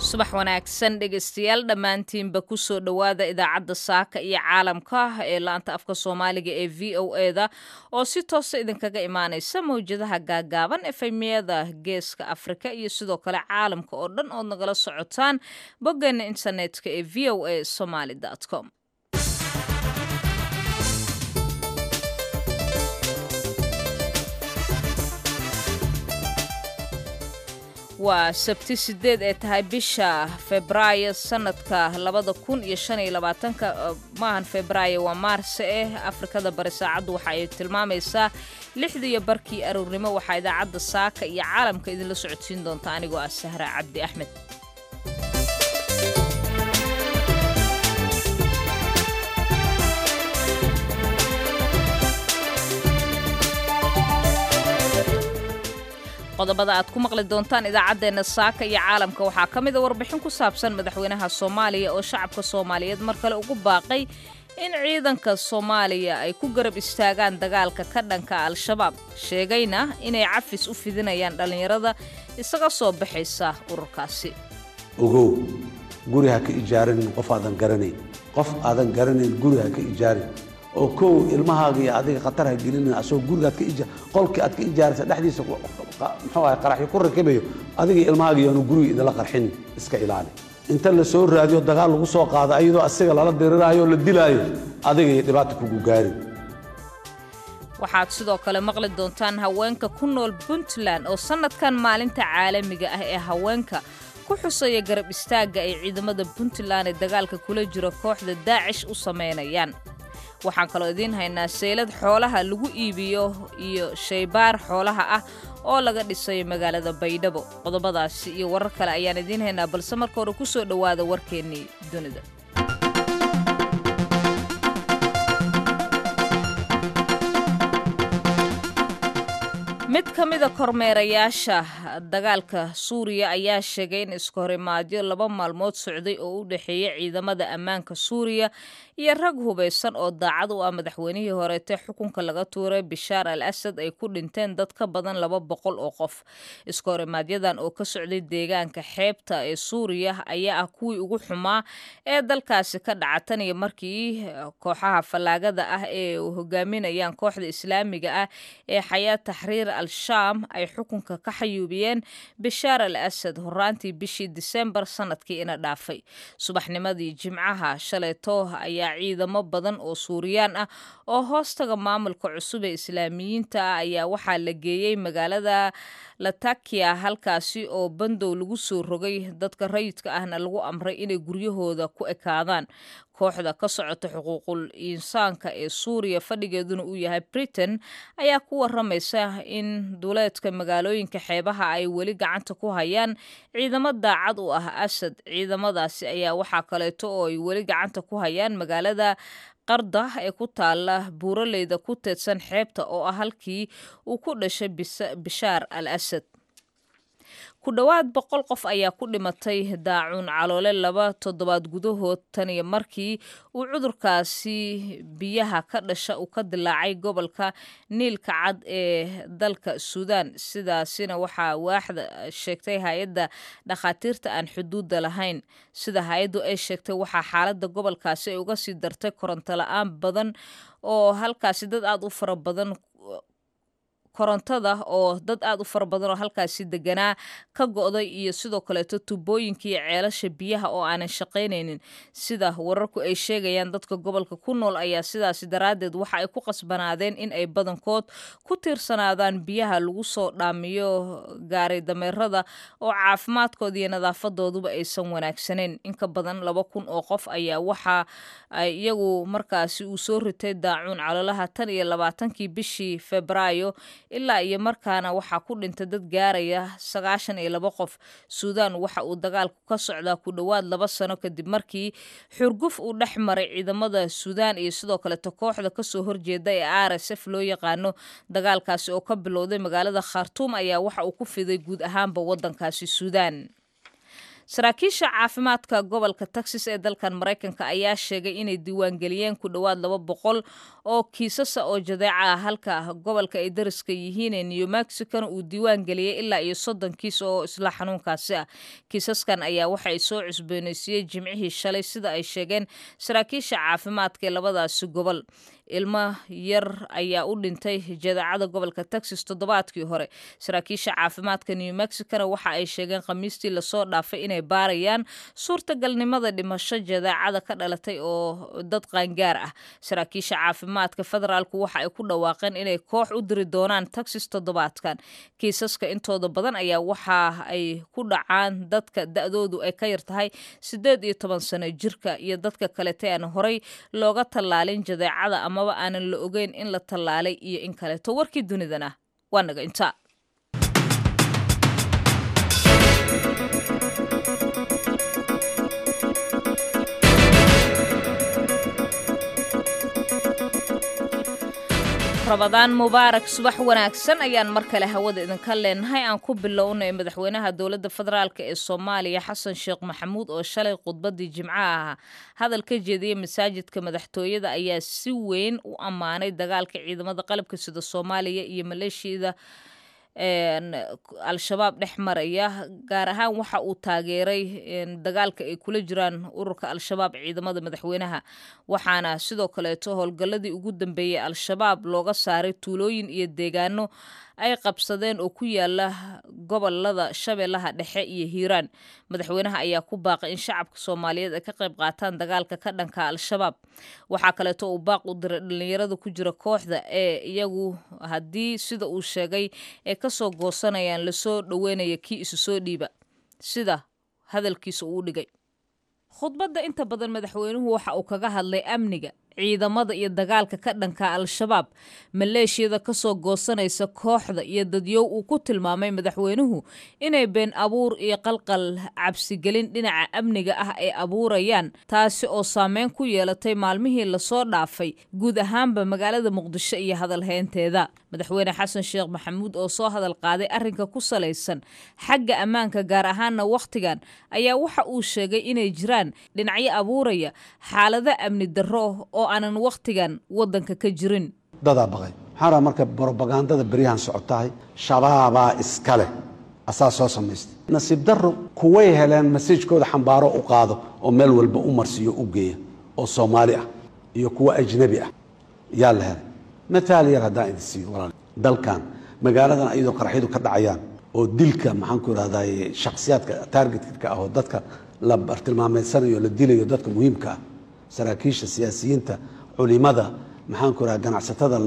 subax wanaagsan dhegaystayaal dhammaantiinba kusoo dhowaada idaacadda saaka iyo caalamka ee laanta afka soomaaliga ee v o eda oo si toosa idinkaga imaanaysa mawjadaha gaagaaban efemiyada geeska afrika iyo sidoo kale caalamka oo dhan ood nagala socotaan boggeena internetka ee v o a somaly com waa sabti sideed ee tahay bisha febraayo sanadka labada kun iyo shan iyo labaatanka maahan febraayo waa maarse eh afrikada bari saacaddu waxa ay tilmaamaysaa lixdiiyo barkii aroornimo waxaa idaacadda saaka iyo caalamka idinla socodsiin doonta anigoo ah sahra cabdi axmed qodobada aad ku maqli doontaan idaacaddeenna saaka iyo caalamka waxaa ka mid a warbixin ku saabsan madaxweynaha soomaaliya oo shacabka soomaaliyeed mar kale ugu baaqay in ciidanka soomaaliya ay ku garab istaagaan dagaalka ka dhanka al-shabaab sheegayna inay cafis u fidinayaan dhallinyarada isaga soo baxaysa ururkaasi ogow guri ha ka ijaaranin qof aadan garanayn qof aadan garanayn guri ha ka ijaarin oo kow ilmahaaga iyo adiga khatar ha gelinin asagoo gurigaad ka qolkii aad ka ijaaraysa dhexdiisa muxuu ahay qaraxyo ku rakibayo adiga ilmahaaga iyoanu guriga idinla qarxin iska ilaali inta la soo raadiyo dagaal lagu soo qaado ayadoo asiga lala diriraayo o la dilaayo adiga iyo dhibaata kugu gaarin waxaad sidoo kale maqli doontaan haweenka ku nool puntland oo sannadkan maalinta caalamiga ah ee haweenka ku xusaya garab istaagga ay ciidamada puntland ee dagaalka kula jiro kooxda daacish u samaynayaan waxaan kaloo idiin haynaa seylad xoolaha lagu iibiyo iyo shaybaar xoolaha ah oo laga dhisayo magaalada baydhabo qodobadaasi iyo warar kale ayaan idiin haynaa balse marka hore ku soo dhowaada warkeennii dunida mid ka mida kormeerayaasha dagaalka suuriya ayaa sheegay in iskahorimaadyo laba maalmood socday oo u dhexeeya ciidamada ammaanka suuriya iyo rag hubaysan oo daacad u ah madaxweynihii horeete xukunka laga tuuray bishaar al asad ay ku dhinteen dad ka badan laba boqol oo qof iskahorimaaadyadan oo ka socday deegaanka xeebta ee suuriya ayaa ah kuwii ugu xumaa ee dalkaasi ka dhaca tan iyo markii kooxaha fallaagada ah ee hogaaminayaan kooxda islaamiga ah ee xayaa taxriir al-shaam ay xukunka ka xayuubiyeen bishaar al asad horaantii bishii disembar sanadkii ina dhaafay subaxnimadii jimcaha shaleeto ayaa ciidamo badan oo suuriyaan ah oo hoostaga maamulka cusub ee islaamiyiinta ah ayaa waxaa la geeyey magaalada latakia halkaasi oo bandow lagu soo rogay dadka rayidka ahna lagu amray inay guryahooda ku ekaadaan kooxda ka socota xuquuqul insaanka ee suuriya fadhigeeduna uu yahay britain ayaa ku waramaysa in duleedka magaalooyinka xeebaha ay weli gacanta ku hayaan ciidamo daacad u ah asad ciidamadaasi ayaa waxaa kaleeto oo ay weli gacanta ku hayaan magaalada qarda ee ku taala buuraleyda ku teedsan xeebta oo ah halkii uu ku dhashay bishaar al asad ku dhowaad boqol qof ayaa ku dhimatay daacuun caloole laba toddobaad gudahood tan iyo markii uu cudurkaasi biyaha ka dhasha uu ka dilaacay gobolka niilka cad ee dalka suudaan sidaasina waxaa waaxda sheegtay hay-adda dhakhaatiirta aan xuduudda lahayn sida hay-addu ay sheegtay waxaa xaaladda gobolkaasi ay uga sii dartay koronto la-aan badan oo halkaasi dad aada u fara badan korontada oo dad aad u fara badan oo halkaasi deganaa ka go'day iyo sidoo kaleeto tubooyinkiiyo ceelasha biyaha oo aanan shaqaynaynin sida wararku ay sheegayaan dadka gobolka ku nool ayaa sidaasi daraaddeed waxa ay ku qasbanaadeen in ay badankood ku tiirsanaadaan biyaha lagu soo dhaamiyo gaaray dameerada oo caafimaadkooda iyo nadaafadooduba aysan wanaagsanayn inka badan laba kun oo qof ayaa waxa ay iyagu markaasi uu soo ritay daacuun caloolaha tan iyo labaatankii bishii febraayo ilaa iyo markaana waxaa ku dhintay dad gaaraya sagaashan iyo laba qof suudaan waxa uu dagaalku ka socdaa ku dhowaad laba sano kadib markii xurguf uu dhex maray ciidamada suudaan iyo sidoo kaleto kooxda kasoo horjeeda ee r s f loo yaqaano dagaalkaasi oo ka bilowday magaalada khartuum ayaa waxa uu ku fiday guud ahaanba wadankaasi suudaan saraakiisha caafimaadka gobolka texas ee dalkan maraykanka ayaa sheegay inay diiwaangeliyeen ku dhowaad laba boqol oo kiisasa oo jadeeca ah halka gobolka ay dariska yihiin ee new mexicona uu diiwaangeliyey ilaa iyo soddon kiis oo isla xanuunkaasi ah kiisaskan ayaa waxa ay soo cusboonaysiiyey jimcihii shalay sida ay sheegeen saraakiisha caafimaadka ee labadaasi gobol ilmo yar ayaa u dhintay jadeecada gobolka texas toddobaadkii hore saraakiisha caafimaadka new mexicona waxa ay sheegeen khamiistii lasoo dhaafay inay baarayaan suurtagalnimada dhimasho jadeecada ka dhalatay oo dad qaangaar ah saraakiisha caafimaadka federaalku waxa ay ku dhawaaqeen inay koox u diri doonaan texas toddobaadkan kiisaska intooda badan ayaa waxa ay ku dhacaan dadka da-doodu ay ka yar tahay siddeed iyo toban sano jirka iyo dadka kalete aan horay looga tallaalin jadeecada amaba aanan la ogeyn in la tallaalay iyo in kaleeto warkii dunidana waa naga intaa rabadaan mubaarak subax wanaagsan ayaan mar kale hawada idinka leenahay aan ku bilownay madaxweynaha dowladda federaalk ee soomaaliya xasan sheekh maxamuud oo shalay khudbadii jimcaha hadal ka jeediyey masaajidka madaxtooyada ayaa si weyn u ammaanay dagaalka ciidamada qalabka sida soomaaliya iyo maleeshiyada al-shabaab dhex maraya gaar ahaan waxa uu taageeray dagaalka ay kula jiraan ururka al-shabaab ciidamada madaxweynaha waxaana sidoo kaleeto howlgalladii ugu dambeeyey al-shabaab looga saaray tuulooyin iyo deegaano ay qabsadeen oo ku yaala gobolada shabeellaha dhexe iyo hiiraan madaxweynaha ayaa ku baaqay in shacabka soomaaliyeed ay ka qayb qaataan dagaalka ka dhanka al-shabaab waxaa kaleeto uu baaq u diray dhallinyarada ku jira kooxda ee iyagu haddii sida uu sheegay ee kasoo goosanayaan lasoo dhoweynaya kii isu soo dhiiba sida hadalkiisa uu dhigay khudbadda inta badan madaxweynuhu waxa uu kaga hadlay amniga ciidamada iyo dagaalka ka dhanka al-shabaab maleeshiyada kasoo goosanaysa kooxda iyo dadyow uu ku tilmaamay madaxweynuhu inay been abuur iyo qalqal cabsigelin dhinaca amniga ah ay abuurayaan taasi oo saameyn ku yeelatay maalmihii lasoo dhaafay guud ahaanba magaalada muqdisho iyo hadalheynteeda madaxweyne xasan sheekh maxamuud oo soo hadal qaaday arrinka ku salaysan xagga ammaanka gaar ahaana wakhtigan ayaa waxa uu sheegay inay jiraan dhinacyo abuuraya xaalado amni darro oo aanan wakhtigan waddanka ka jirin dadaa baqay waxaan rabaa marka brobagandada beryahan socotahay shabaabaa iska leh asaa soo samaystay nasiib darro kuway heleen masajkooda xambaaro u qaado oo meel walba u marsiiyo u geeya oo soomaali ah iyo kuwa ajnabi ah yaa la helay mataal yar haddaan idin siiyo walaal dalkan magaaladan ayadoo qaraxyadu ka dhacayaan oo dilka maxaan ku ihahdaye shakhsiyaadka taargetka ah oo dadka la bartilmaameysanayo la dilayo dadka muhiimka ah saraakiisha siyaasiyiinta culimada maxaan ku raha ganacsatada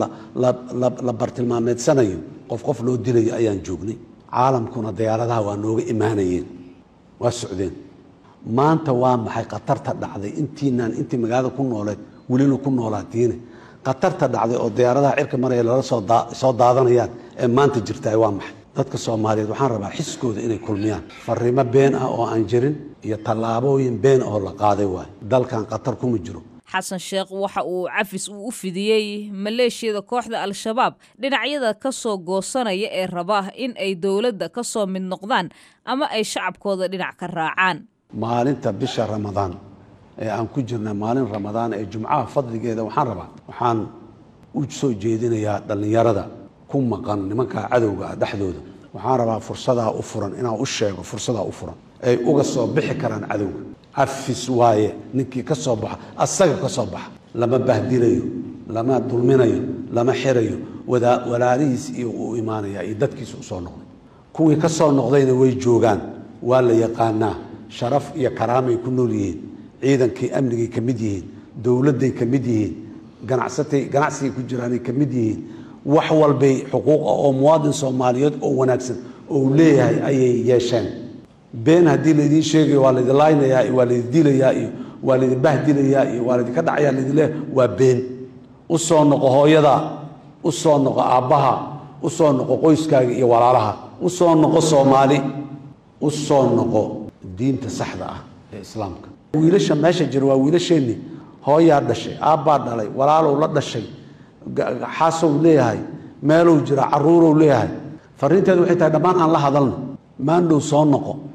la bartilmaameedsanayo qof qof loo dilayo ayaan joognay caalamkuna diyaaradaha waa nooga imaanayeen waa socdeen maanta waa maxay khatarta dhacday intiinaan intii magaalada ku nooleed welina ku noolaatiine khatarta dhacday oo diyaaradaha cirka maraya lala soo daadanayaan ee maanta jirtaay waa maxay dadka soomaaliyeed waxaan rabaa xiskooda inay kulmiyaan fariimo been ah oo aan jirin iyo tallaabooyin been oo la qaaday waay dalkan khatar kuma jiro xasan sheekh waxa uu cafis uu u fidiyey maleeshiyada kooxda al-shabaab dhinacyada ka soo goosanaya ee raba in ay dowladda ka soo mid noqdaan ama ay shacabkooda dhinac ka raacaan maalinta bisha ramadaan ee aan ku jirna maalin ramadaan ee jumcaha fadligeeda waxaan rabaa waxaan u soo jeedinayaa dhallinyarada ku maqan nimanka cadowga ah dhexdooda waxaan rabaa fursadaa u furan inaan u sheego fursadaa u furan ay uga soo bixi karaan cadowga cafis waaye ninkii ka soo baxa asaga ka soo baxa lama bahdilayo lama dulminayo lama xirayo walaalihiis iyo uu imaanaya iyo dadkiisa usoo noqday kuwii ka soo noqdayna way joogaan waa la yaqaanaa sharaf iyo karaamay ku nool yihiin ciidankii amnigay ka mid yihiin dowladday ka mid yihiin ganacsatay ganacsigay ku jiraanay ka mid yihiin wax walbay xuquuqa oo muwaadin soomaaliyeed oo wanaagsan oo leeyahay ayay yeesheen been haddii laydiin sheegayo waa laydin laaynayaa iyo waa laydin dilayaa iyo waa laydin bahdilayaa iyo waa laydinka dhacayaa laydin leeyahay waa been u soo noqo hooyada u soo noqo aabbaha u soo noqo qoyskaaga iyo walaalaha u soo noqo soomaali u soo noqo diinta saxda ah ee islaamka wiilasha meesha jira waa wiilasheenni hooyaa dhashay aabbaa dhalay walaalow la dhashay xaasow leeyahay meelow jira caruurow leeyahay fariinteedu waxay tahay dhammaan aan la hadalno maandhow soo noqo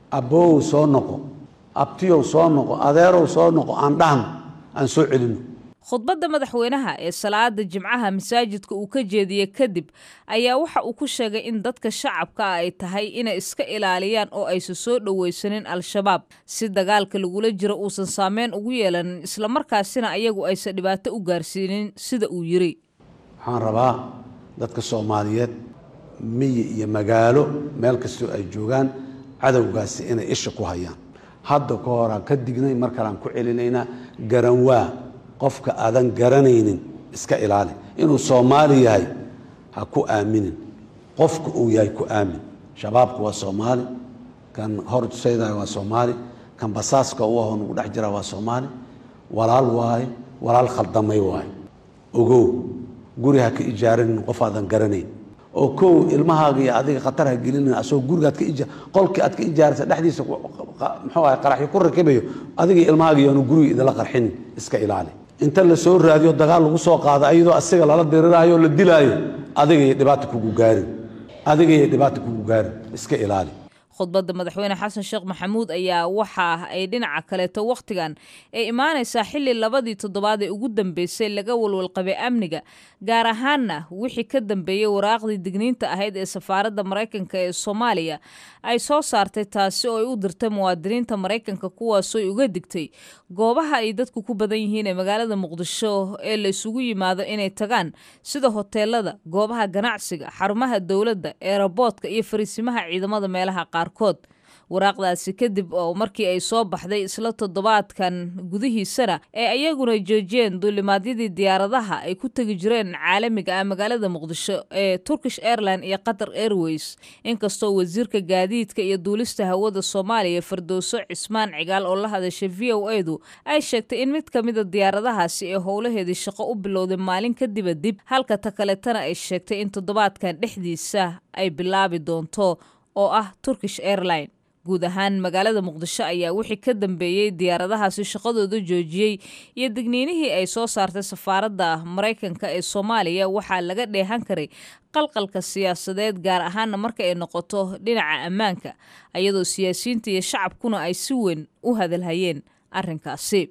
abbowow soo noqo abtiyow soo noqo adeerow soo noqo aan dhahno aan soo celino khudbadda madaxweynaha ee salaada jimcaha masaajidka uu ka jeediyey kadib ayaa waxa uu ku sheegay in dadka shacabka ah ay tahay inay iska ilaaliyaan oo aysan soo dhoweysanin al-shabaab si dagaalka lagula jiro uusan saameyn ugu yeelanin islamarkaasina ayagu aysan dhibaato u gaarsiinin sida uu yiri waxaan rabaa dadka soomaaliyeed miyi iyo magaalo meel kastoo ay joogaan cadowgaasi inay isha ku hayaan hadda ka horaan ka dignay mar kaleaan ku celinaynaa garanwaa qofka aadan garanaynin iska ilaali inuu soomaali yahay ha ku aaminin qofka uu yahay ku aamin shabaabku waa soomaali kan horseydaya waa soomaali kan basaaska u ahoo nugu dhex jira waa soomaali walaal waaye walaal khaldamay waaye ogow guri ha ka ijaaranin qof aadan garanayn oo kow ilmahaaga iyo adiga khatar ha gelinin asagoo gurigaad ka ija qolkii aad ka ijaaraysa dhexdiisa muxuu ahay qaraxyo ku rakibayo adiga ilmahaaga iyoanu guriga idinla qarxinin iska ilaali inta la soo raadiyo dagaal lagu soo qaado ayadoo asiga lala diriraayo o la dilaayo adigaiyo dhibaata kugu gaarin adigaiyo dhibaata kugu gaarin iska ilaali khudbadda madaxweyne xasan sheekh maxamuud ayaa waxa ay dhinaca kaleeto wakhtigan ay imaanaysaa xilli labadii toddobaad ee ugu dambeysay laga walwalqabay amniga gaar ahaanna wixii ka dambeeyey waraaqdii digniinta ahayd ee safaaradda maraykanka ee soomaaliya ay soo saartay taasi oo ay u dirtay muwaadiniinta maraykanka kuwaasooy uga digtay goobaha ay dadku ku badan yihiin ee magaalada muqdisho ee la isugu yimaado inay tagaan sida hoteelada goobaha ganacsiga xarumaha dowladda eeraboodka iyo fariisimaha ciidamada meelaha qaarkood waraaqdaasi kadib oo markii ay soo baxday isla toddobaadkan gudihiisana ee ayaguna joojiyeen duulimaadyadii diyaaradaha ay ku tegi jireen caalamiga ah magaalada muqdisho ee turkish airline iyo qatar airways inkastoo wasiirka gaadiidka iyo duulista hawada soomaaliya fardooso cismaan cigaal oo la hadashay v o edu ay sheegtay in mid ka mida diyaaradahaasi ee howlaheedii shaqo u bilowday maalin kadiba dib halka ta kaletana ay sheegtay in toddobaadkan dhexdiisa ay bilaabi doonto oo ah turkish airline guud ahaan magaalada muqdisho ayaa wixii ka dambeeyey diyaaradahaasi shaqadooda joojiyey iyo digniinihii ay soo saartay safaaradda maraykanka ee soomaaliya waxaa laga dheehan karay qalqalka siyaasadeed gaar ahaana marka ay noqoto dhinaca ammaanka ayadoo siyaasiyiinta iyo shacabkuna ay si weyn u hadalhayeen arrinkaasi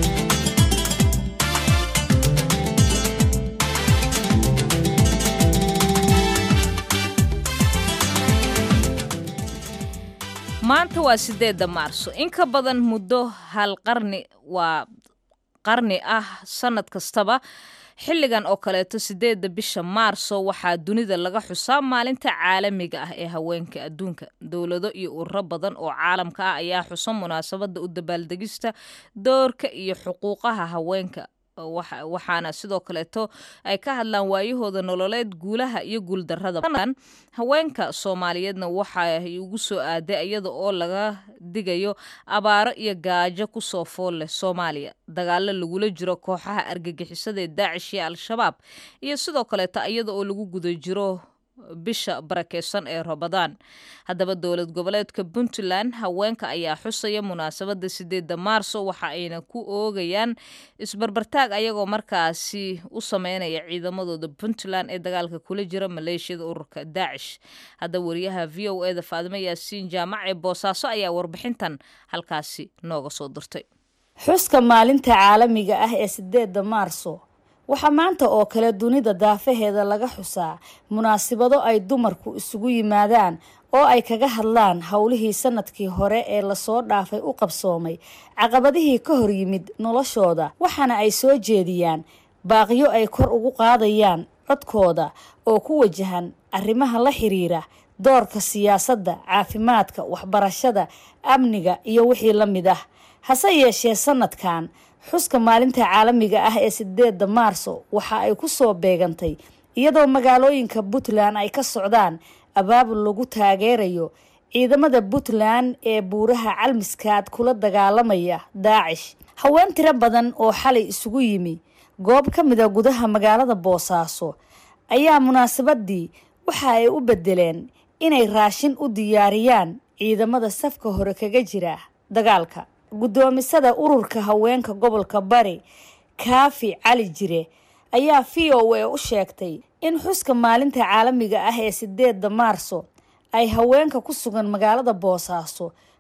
maanta waa sideedda maarso in ka badan muddo hal qarni waa qarni ah sanad kastaba xilligan oo kaleeto sideedda bisha maarso waxaa dunida laga xusaa maalinta caalamiga ah ee haweenka adduunka dowlado iyo ururo badan oo caalamka ah ayaa xusa munaasabadda u dabaaldegista doorka iyo xuquuqaha haweenka waxaana sidoo kaleeto ay ka hadlaan waayahooda nololeed guulaha iyo guuldarrada haweenka soomaaliyeedna waxay ugu soo aaday iyada oo laga digayo abaaro iyo gaajo kusoo fool leh soomaaliya dagaalo lagula jiro kooxaha argagixisada ee daacish iyo al-shabaab iyo sidoo kaleeto iyada oo lagu guda jiro bisha barakeysan ee rabadaan haddaba dowlad goboleedka puntland haweenka ayaa xusaya munaasabadda sideedda maarso waxa ayna ku oogayaan isbarbartaag ayagoo markaasi u sameynaya ciidamadooda puntland ee dagaalka kula jira maleeshiyada ururka daacish haddaba wariyaha v o eda faadimo yaasiin jaamac ee boosaaso ayaa warbixintan halkaasi nooga soo dirtay xuska maalinta caalamiga ah ee sideedda maarso waxaa maanta oo kale dunida daafaheeda laga xusaa munaasibado ay dumarku isugu yimaadaan oo ay kaga hadlaan howlihii sanadkii hore ee lasoo dhaafay u qabsoomay caqabadihii ka hor yimid noloshooda waxaana ay soo jeediyaan baaqyo ay kor ugu qaadayaan codkooda oo ku wajahan arrimaha la xiriira doorka siyaasadda caafimaadka waxbarashada amniga iyo wixii la mid ah hase yeeshee sanadkan xuska maalinta caalamiga ah ee sideedda maarso waxa ay ku soo beegantay iyadoo magaalooyinka puntland ay ka socdaan abaabul lagu taageerayo ciidamada puntland ee buuraha calmiskaad kula dagaalamaya daacish haween tiro badan oo xalay isugu yimi goob ka mida gudaha magaalada boosaaso ayaa munaasabadii waxa ay u bedeleen inay raashin u diyaariyaan ciidamada safka hore kaga jira dagaalka guddoomisada ururka haweenka gobolka bari kaafi cali jire ayaa v o a u sheegtay in xuska maalinta caalamiga ah ee sideedda maarso ay haweenka ku sugan magaalada boosaaso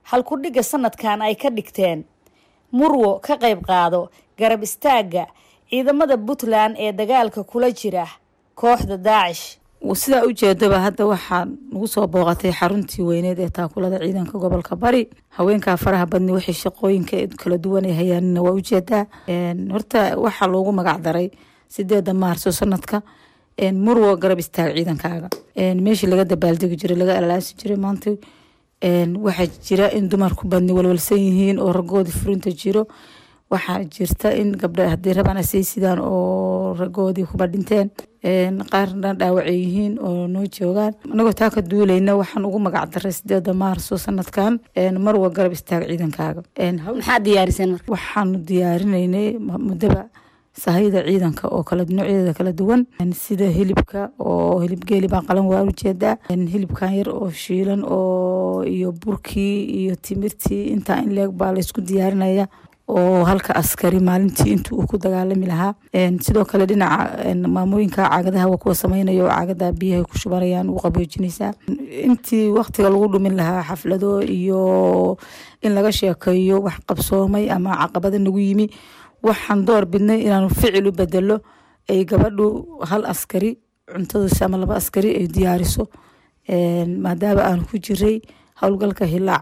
halkudhigga sanadkan ay ka dhigteen murwo ka qayb qaado garab istaagga ciidamada puntland ee dagaalka kula jira kooxda daacish sidaa ujeedaba hadda waxaa nagu soo booqatay xaruntii weyneed ee taakulada ciidanka gobolka bari haweenkaa faraha badni waxay shaqooyinka kala duwan ay hayaanina waa ujeedaa horta waxaa loogu magac daray sideeda maarso sanadka murwo garab istaag ciidankaaga meeshii laga dabaaldegi jiray laga alaasi jiray maanta waxaa jira in dumarku badni walwalsan yihiin oo ragoodii furinta jiro waxaa jirta in gabdha haddii rabaan asay sidaan oo ragoodii kuba dhinteen qaarna dhaawacay yihiin oo noo joogaan anagoo taa ka duulayna waxaan ugu magac daray sideeda maarso sanadkan marwa garab istaag ciidankaaga maxaad diyaariseen marka waxaanu diyaarinaynay muddaba sahayda ciidanka oo kala noocyadeeda kala duwan sida hilibka oo hilib geeli baan qalan waa ujeedaa hilibkan yar oo shiilan oo iyo burkii iyo timirtii intaa in leeg baa laysku diyaarinaya oo halka askari maalintii inta uu ku dagaalami lahaa sidoo kale dhinaca maamooyinka caagadaha waa kuwa sameynaya oo caagada biyahay ku shubanayaan u qaboojinaysaa intii waktiga lagu dhumin lahaa xaflado iyo in laga sheekeeyo wax qabsoomay ama caqabada nagu yimi waxaan door bidnay inaanu ficil u bedelo ay gabadhu hal askari cuntadiisa ama laba askari ay diyaariso maadaama aanu ku jiray howlgalka hilaac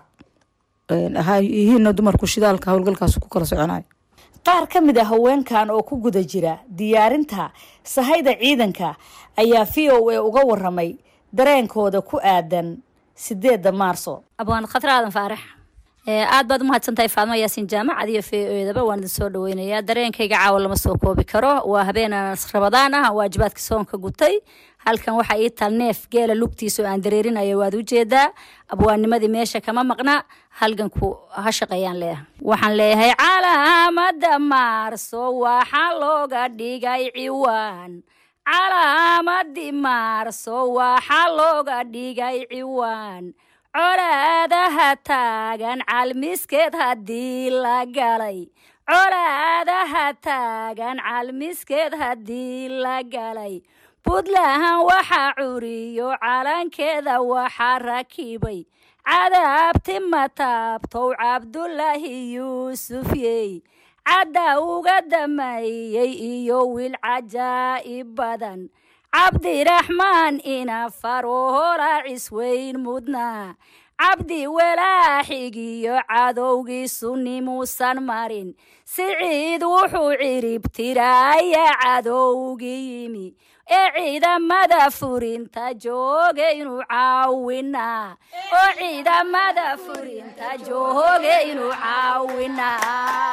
yihiina dumarku shidaalka howlgalkaas ku kala soconayo qaar ka mid a haweenkan oo ku guda jira diyaarinta sahayda ciidanka ayaa v o a uga waramay dareenkooda ku aadan sideeda maarso abwaan khatar aadan faarax aad baad umahadsantahay faadmo yaasiin jaamacad iyo v o edaba waan idin soo dhaweynayaa dareenkayga caawa lama soo koobi karo waa habeenaan rabadaan ah waajibaadka soonka gutay halkan waxaa ii tal neef geela lugtiisa oo aan dareerinayo waad ujeedaa abwaanimadii meesha kama maqna halganku ha shaqeeyaan leeyahay waxaan leeyahay calaamada maarso waxaa looga dhigay ciwaan calaamadii maarso waxaa looga dhigay ciwaan colaadaha taagan calmiskeed haddii la galay colaadaha taagan calmiskeed haddii la galay puntland waxaa curiyo calankeeda waxaa rakibay cadaabti mataabtow cabdulaahi yuusufyey cadda uga dameeyey iyo wiil cajaa'ib badan cabdiraxmaan ina faroola cisweyn mudnaa cabdi walaaxigiyo cadowgiisu nimuusan marin siciid wuxuu ciribtiraaya cadowgi yimi ee ciidamada furinta jooge inuu caawinaa oo ciidamada furinta jooge inuu caawinaa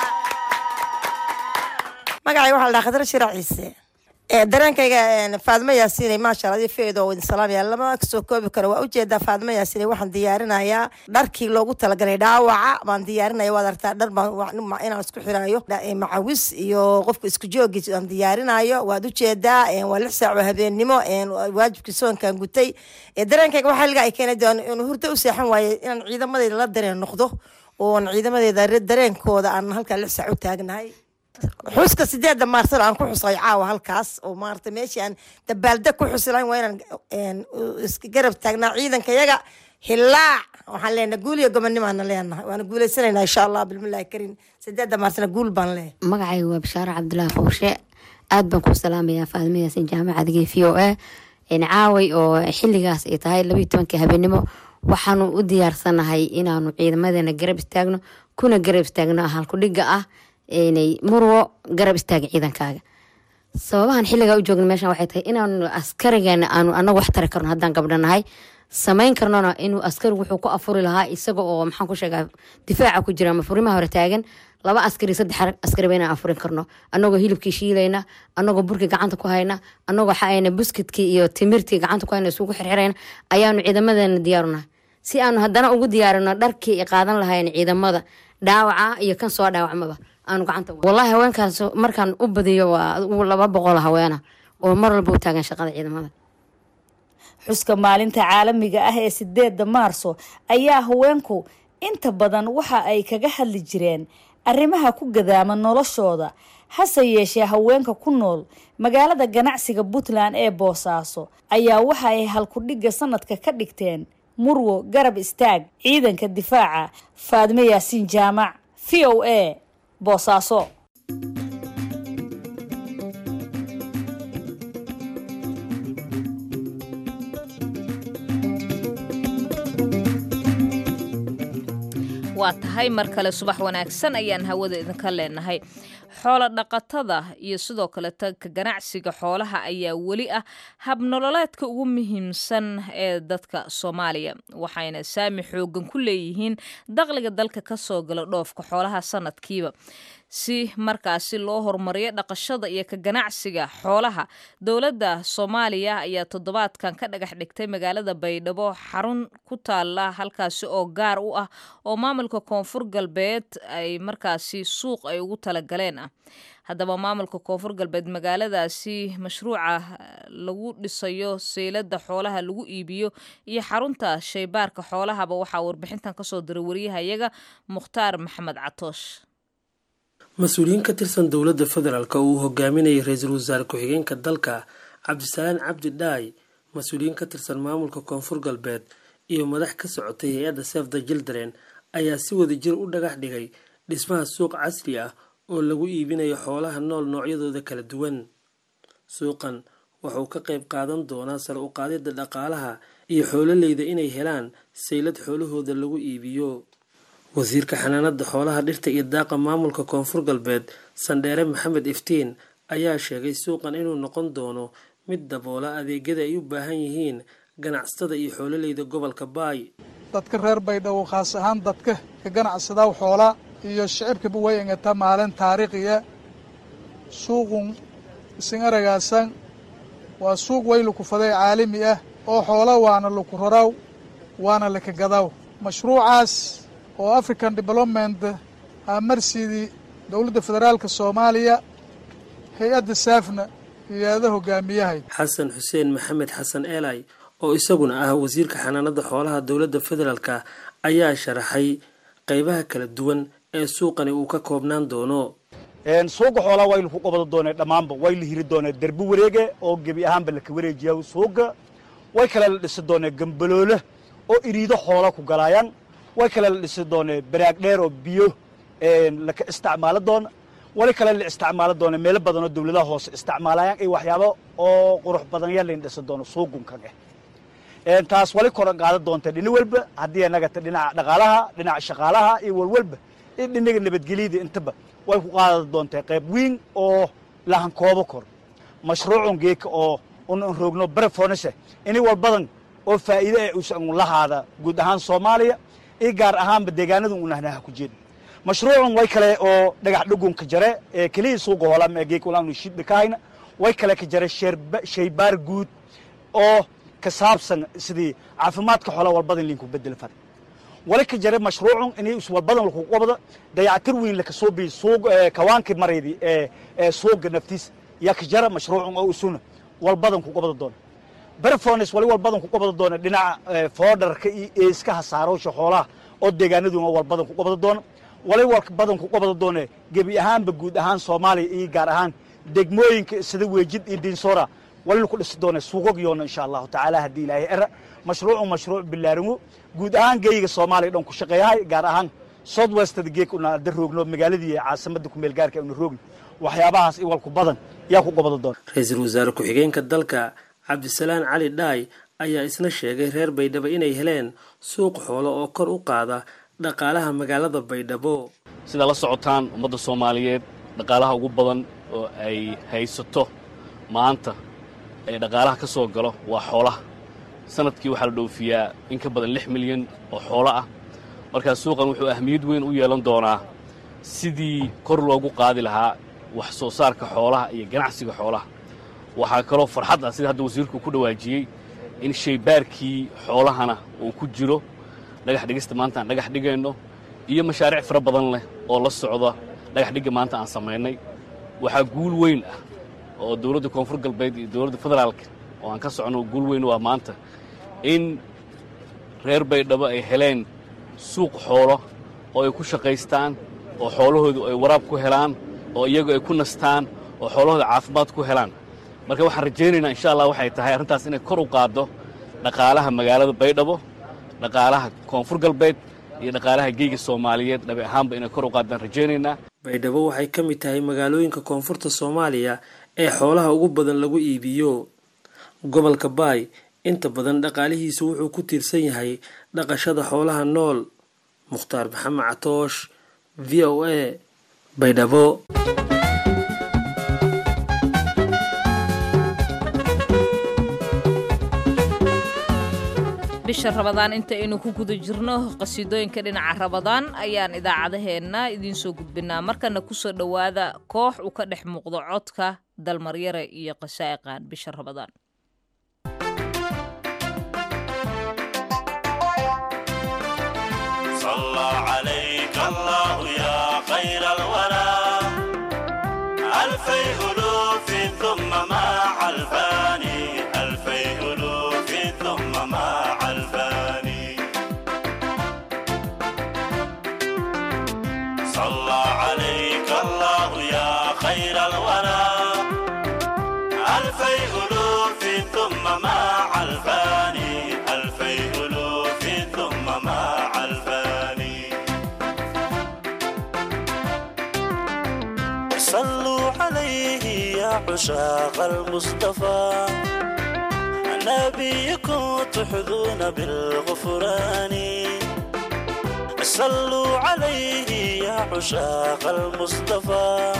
magacay waxaa la dhaha khadra shirac ciise dareenkayga faadmo yaasiinay maasha alla feedo idin salaamaya lama soo koobi karo waa ujeedaa faadmo yaasiinay waxaan diyaarinayaa dharkii loogu talagalay dhaawaca baan diyaarinaya waad artaa dhar baan inaan isku xiraayo macawis iyo qofka isku joogiis aan diyaarinayo waad ujeedaa waa lix saac oo habeennimo waajibkii soonkan gutay dareenkayga waxaa liga ay keenay inuu hurdo u seexan waaye inaan ciidamadeyda la dareen noqdo oon ciidamadeeda dareenkooda aan halkaa lix saac u taagnahay xuska sideeda maarsana aan ku xusay caawa halkaas oo maarata meeshii aan dabaaldeg ku xusilayn waa inaan iska garab taagnaa ciidanka yaga hilaac waxaan leenahay guul iyo gobonimaana leenahay waana guuleysanaynaa insha allah bilmillahi karim sideeda maarsana guul baan leeyahay magacayga waa bashaare cabdulaahi fowshe aad baan ku salaamayaa faadimo yaasin jaamacadga v o a caaway oo xiligaas ay tahay labayo tobankii habeenimo waxaanu u diyaarsanahay inaanu ciidamadeena garab istaagno kuna garab istaagno halkudhiga ah inay murwo garab istaaga ciidankaaga sababahan xiligaa u joogna meeshan waxay tahay inaanu askarigeena aanu anagu wax tari karno haddaan gabdhanahay samayn karnona inuu askari wuxuu ku afuri lahaa isaga oo maxaan ku sheegaa difaaca ku jira ama furimaha hore taagan laba askari saddex askariba inaan afurin karno anagoo hilibkii shiilayna anagoo burkii gacanta ku hayna anagoo xaayna buskidkii iyo timirtii gacanta ku hayna isugu xirxirayna ayaanu ciidamadeena diyaarunahay si aanu haddana ugu diyaarino dharkii ay qaadan lahayn ciidamada dhaawaca iyo kan soo dhaawacmaba aanu gacanta wallahi haweenkaas markaan u badiyo waa laba boqol haweena oo mar walba u taagan shaqada ciidamada xuska maalinta caalamiga ah ee sideeda maarso ayaa haweenku inta badan waxa ay kaga hadli jireen arrimaha ku gadaama noloshooda hase yeeshee haweenka ku nool magaalada ganacsiga puntland ee boosaaso ayaa waxa ay halkudhigga sanadka ka dhigteen murwo garab istaag ciidanka difaaca faadme yaasiin jaamac v o a boosaaso waa tahay mar kale subax wanaagsan ayaan hawada idinka leenahay xoolo dhaqatada iyo sidoo kale tanka ganacsiga xoolaha ayaa weli ah habnololeedka ugu muhiimsan ee dadka soomaaliya waxayna saami xoogan ku leeyihiin dakhliga dalka ka soo gala dhoofka xoolaha sanadkiiba si markaasi loo horumariyo dhaqashada iyo ka ganacsiga xoolaha dowladda soomaaliya ayaa toddobaadkan ka dhagax dhigtay magaalada baydhabo xarun ku taala halkaasi oo gaar u ah oo maamulka koonfur galbeed ay markaasi suuq ay ugu talagaleen ah haddaba maamulka koonfur galbeed magaaladaasi mashruuca lagu dhisayo seylada xoolaha lagu iibiyo iyo xarunta shaybaarka xoolahaba waxaa warbixintan kasoo diray wariyahayaga mukhtaar maxamed catoosh mas-uuliyiin ka tirsan dowladda federaalk oo uu hogaaminayay ra-iisul wasaare ku-xigeenka dalka cabdisalaan cabdi dhaay mas-uuliyiin ka tirsan maamulka koonfur galbeed iyo madax ka socotay hay-adda sef the children ayaa si wada jir u dhagax dhigay dhismaha suuq casri ah oo lagu iibinayo xoolaha nool noocyadooda kala duwan suuqan wuxuu ka qayb qaadan doonaa sare u qaadida dhaqaalaha iyo xoololeyda inay helaan saylad xoolahooda lagu iibiyo wasiirka xanaanada xoolaha dhirta iyo daaqa maamulka koonfur galbeed sandheere maxamed iftiin ayaa sheegay suuqan inuu noqon doono mid daboola adeegyada ay u baahan yihiin ganacsatada iyo xoololeyda gobolka baay dadka reer baydhabo khaas ahaan dadka ka ganacsadaw xoola iyo shicibkaba way engata maalin taariikhiya suuqun isin aragaasan waa suuq way lukufaday caalami ah oo xoola waana luku raraw waana lakagadaw mashruucaas oo african development amarsidii dowladda federaalka soomaaliya hay-adda saafna hay-ada hogaamiyahay xasan xuseen maxamed xasan eelay oo isaguna ah wasiirka xanaanada xoolaha dowladda federaalka ayaa sharaxay qeybaha kala duwan ee suuqani uu ka koobnaan doono suuqa xoolaa waynu ku qabada doonee dhammaanba way la hiri doonee derbi wareege oo gebi ahaanba laka wareejiya suuqa way kale la dhisi doonee gambaloole oo iriido xoola ku galaayaan way kale la dhisi doonee baraag dheer oo biyo laka isticmaalo doona wali kale la isticmaalo doona meelo badan oo dawladaha hoose isticmaalayaan iyo waxyaabo oo qurux badan yaa layn dhisi doono suuqunkan eh taas wali koran qaada doonta dhini walba haddii anagata dhinaca dhaqaalaha dhinaca shaqaalaha iyo walwalba iyo dhinaga nabadgelyada intaba way ku qaada doontaa qayb weyn oo lahan koobo kor mashruucun geeka oo un roogno barefonise ini walbadan oo faa'iide ee usan lahaada guud ahaan soomaaliya iyo gaar ahaanba deegaanada unahnaha ku jeeda mashruucun way kale oo dhagax dhugunka jare ee keliya suuqa hoolama geeka ulaanu shidba ka hayna way kale ka jare shaybaar guud oo ka saabsan sidii caafimaadka xoola walbadan linku bedel far wali ka jare mashruucun inay is walbadan laku qabada dayactir weyn laka soo biy suuq kawaankii maraydi ee ee suuqa naftiisa yaa ka jara mashruucun oo usuna walbadan ku qabada doona berfones wali walbadan ku qabada doona dhinaca foodarka iyo eeska hasaaroosha xoolaha oo deegaanaduna walbadan ku qabada doona wali walbadan ku qabada doona gebi ahaanba guud ahaan soomaaliya iyo gaar ahaan degmooyinka sida weejid iyo diinsoora wali laku dhisi doona suuqagyoona insha allahu tacaala haddii ilaahay era mashruucu mashruuc bilaaringo guud ahaan geeyiga soomaaliya dhan ku shaqeeyahay gaar ahaan south westada geek una ada roogno magaaladii caasimada kumeel gaarka una roogno waxyaabahaas i walku badan yaa ku qabada doona ra-iisul wasaare ku-xigeenka dalka cabdisalaan cali dhaay ayaa isna sheegay reer baydhabo inay heleen suuq xoolo oo kor u qaada dhaqaalaha magaalada baydhabo sidaa la socotaan ummadda soomaaliyeed dhaqaalaha ugu badan oo ay haysato maanta ee dhaqaalaha ka soo galo waa xoolaha sanadkii waxaa la dhoofiyaa in ka badan lix milyan oo xoolo ah markaa suuqan wuxuu ahmiyad weyn u yeelan doonaa sidii kor loogu qaadi lahaa wax soo saarka xoolaha iyo ganacsiga xoolaha waxaa kaloo farxad ah sida hadda wasiirku ku dhawaajiyey in shaybaarkii xoolahana uu ku jiro dhagax dhigista maanta aan dhagax dhigayno iyo mashaariic fara badan leh oo la socda dhagax dhigga maanta aan samaynay waxaa guul weyn ah oo dowladda koonfur galbeed iyo dowladda federaalka oo aan ka socono guul weyn waa maanta in reer baydhabo ay heleen suuq xoolo oo ay ku shaqaystaan oo xoolahoodu ay waraab ku helaan oo iyagu ay ku nastaan oo xoolahooda caafimaad ku helaan marka waxaan rajaynaynaa insha allah waxay tahay arrintaas inay kor u qaaddo dhaqaalaha magaalada baydhabo dhaqaalaha koonfur galbeed iyo dhaqaalaha geyga soomaaliyeed dhabi ahaanba inay kor u qaadaan rajaynaynaa baydhabo waxay ka mid tahay magaalooyinka koonfurta soomaaliya ee xoolaha ugu badan lagu iibiyo gobolka baay inta badan dhaqaalihiisu wuxuu ku tiirsan yahay dhaqashada xoolaha nool mukhtaar maxamed catoosh v o a baydhabo bisha rabadaan inta aynu ku guda jirno qasiidooyinka dhinaca rabadaan ayaan idaacadaheenna idiin soo gudbinaa markana kusoo dhowaada koox uu ka dhex muuqdo codka dalmaryare iyo qasaa'iqaan bisha rabadaan صلى عليك الله يا خير الورى ألفي ألوف ثم مع الفاني ألفي ألوف ثم مع الفاني صلى عليك الله يا خير الورى ألفي ألوف ثم مع الفاني ألفي ألوف ثم مع الفاني صلوا عليه يا عشاق المصطفى نبيكم تحظون بالغفران صلوا عليه يا عشاق المصطفى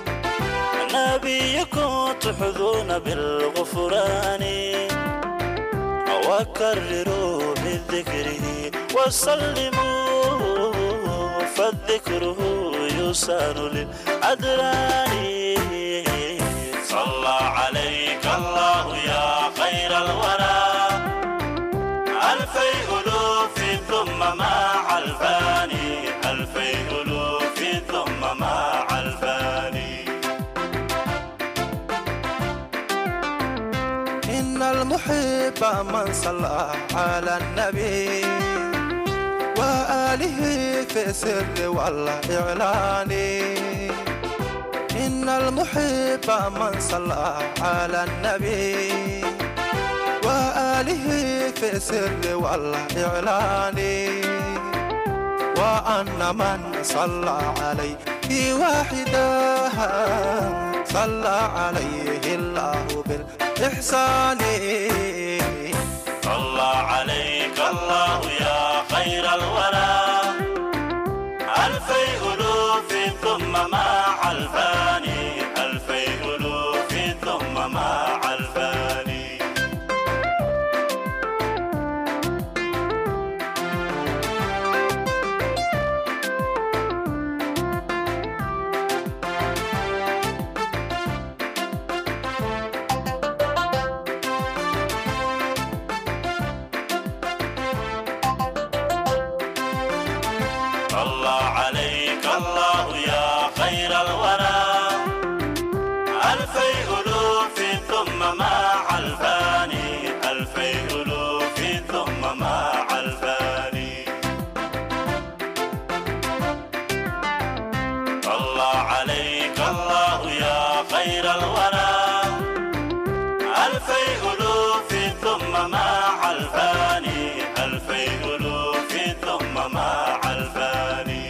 نبيكم تحظون بالغفران وكرروا بذكره وسلموا فالذكره يسان للأدران صلى عليك الله يا خير الورى ألفي ألوف ثم مع الفاني ألفي ألوف ثم مع الفاني إن المحب من صلى على النبي وآله في السر والإعلان إن المحب من صلى على النبي وآله في السر والإعلان وأن من صلى عليه واحدا صلى عليه الله بالإحسان صلى عليك الله يا خير الورى ألفي ألوف ثم مع الفاني ألفي ألوف ثم مع الفاني صلى عليك الله يا خير الورى ألفي ألوف ثم مع الفاني ألفي ألوف ثم مع الفاني صلى عليك الله يا خير الورى ألفي ألوف ثم مع الفاني ألفي ألوف ثم مع الفاني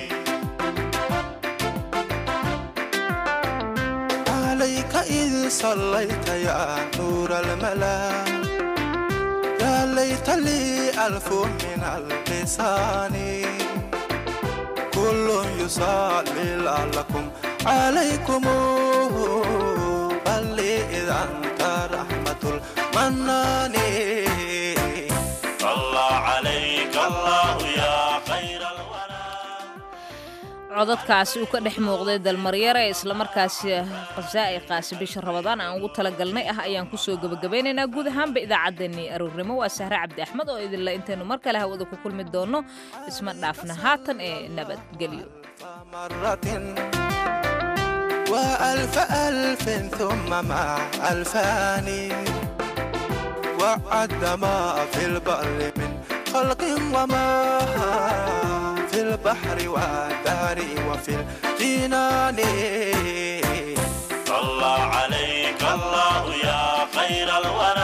عليك إذ صليت يا نور الملا يا ليت لي ألف من اللسان كل يصلي لعلكم عليكم بل إذا أنت رحمة المنان صلى عليك الله يا خير codadkaasi uu ka dhex muuqday dalmaryare islamarkaasi qasaa'iqaasi bisha rabadaan aan ugu talagalnay ah ayaan kusoo gebagabaynaynaa guud ahaanba idaacaddeenii aroornimo waa sahre cabdi axmed oo idinle intaynu mar kale hawada ku kulmi doonno isma dhaafna haatan ee nabadgelyo مرة وألف ألف ثم مع ألفان وعد ما في البر من خلق وما في البحر والدار وفي الجنان صلى عليك الله يا خير الورى